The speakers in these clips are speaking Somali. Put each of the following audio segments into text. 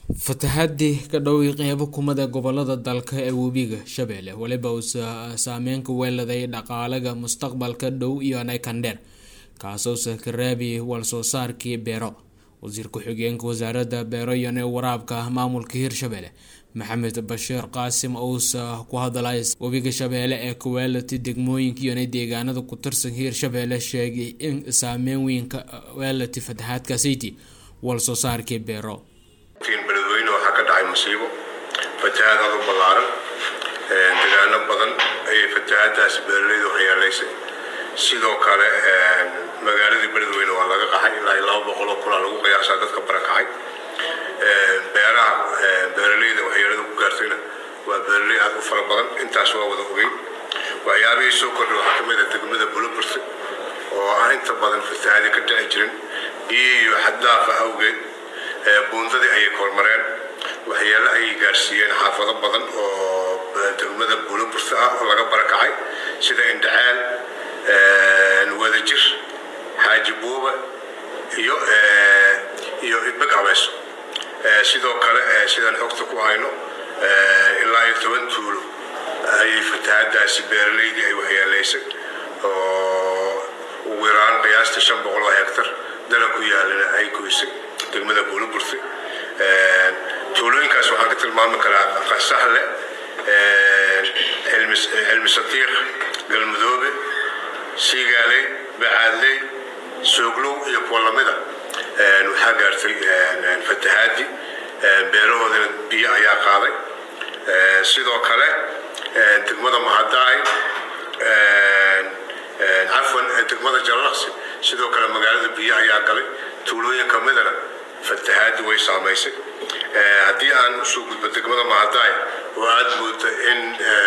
fatahaadii ka dhowey qeybo kumada gobolada dalka ee webiga shabeelle weliba uu saameyn ku weeladay dhaqaalaga mustaqbalka dhow iyo naykandheer kaasoo sakaraabi walsoo saarkii beero wasiir ku-xigeenka wasaaradda beero iyo waraabka maamulka hirshabelle maxamed bashiir qaasim ousa ku hadlay webiga shabeelle ee kuweelati degmooyinka iyo deegaanada ku tirsan hirshabelle sheegay in saameyn weyn ka weelati fatahaadkaasiti walsoo saarkii beero beledweyne waxaa ka dhacay masiibo fatahaad adu ballaaran degaano badan ayay fatahaadaasi beeraleyda waxyeelaysay sidoo kale magaaladii beledweyne waa laga qaxay ilaa laba boqoloo kunaa lagu qiyaasaa dadka barakacay beeraha beeraleyda waxyeelada ku gaartayna waa beeraley aad u fara badan intaas waa wada ogeyn waxyaabihii soo kordhay waxaa kamid a degmada buloburte oo ah inta badan fatahaadi ka dhici jirin biyo iyo xaddaafa awgeed buundadii ayay kormareen waxyeelo ayay gaarsiiyeen xaafado badan oo degmada buuloburta ah oo laga barakacay sida indhaceel wadajir xaaji buuba iyo iyo ibeg abeeso sidoo kale sidaan xogta ku hayno ilaa iyo toban tuulo ayay fatahaadaasi beeraleydii ay waxyeelaysay oo ugu yaraan qiyaastii shan boqol oo hektar dala ku yaalana ay goysay degmada buuloburte tuulooyinkaas waxaan ka tilmaami karaa qasahle cilmi satiiq galmudoobe siigaaley bacaadley sooglow iyo kuwa lamida waxaa gaartay fatahaadii beerahoodana biyo ayaa qaaday sidoo kale degmada mahadaay cafwan degmada jalalaqsi sidoo kale magaalada biyo ayaa galay tuulooyin kamidana fatahaadi way saamaysay haddii aan usoo gudbo degmada mahadaay oo aad mooda in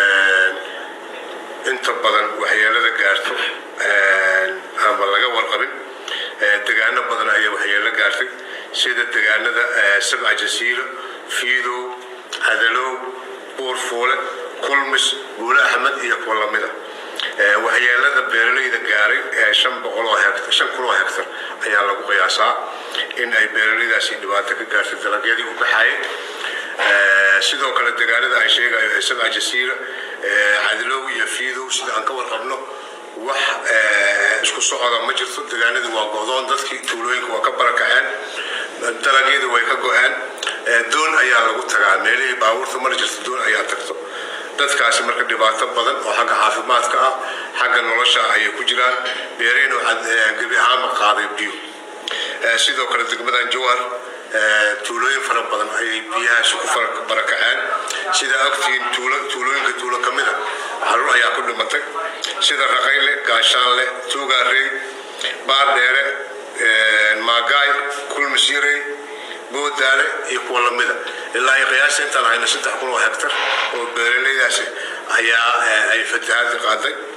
inta badan waxyeelada gaarto ama laga warqabin degaano badan ayaa waxyeelo gaartay sida degaanada sabca jasiiro fiidow hadalow buurfuule kulmis buule axmed iyo kuwa lamida waxyeelada beeraleyda gaaray shan boqoloo shan kun oo hektar ayaa lagu qiyaasaa in ay beeraleydaasi dhibaato ka gaartay dalagyadii u baxayay sidoo kale degaanada aan sheegayo sabca jasiira cadilow iyo fiidow sida aan ka warqabno wax isku socda ma jirto degaanadii waa go'doon dadkii tuulooyinka waa ka barakaceen dalagyadii way ka go-een doon ayaa lagu tagaa meelihii baabuurta mari jirta doon ayaa tagto dadkaasi marka dhibaato badan oo xagga caafimaadka ah xagga nolosha ayay ku jiraan beerahina waxaa gebi ahaanba qaaday biyo sidoo kale degmadan jawhar tuulooyin fara badan ayay biyahaasi ku barakaceen sida ogtiin tuulooyinka tuulo ka mida caruur ayaa ku dhimatay sida raqayle gaashaanle tuugaarey baardheere maagaay kulmisirey boodaale iyo kuwa lamida ilaa ay qiyaasta intaan hayno saddex kun oo hektar oo beeraleydaasi ayaa ay fatahaadi qaaday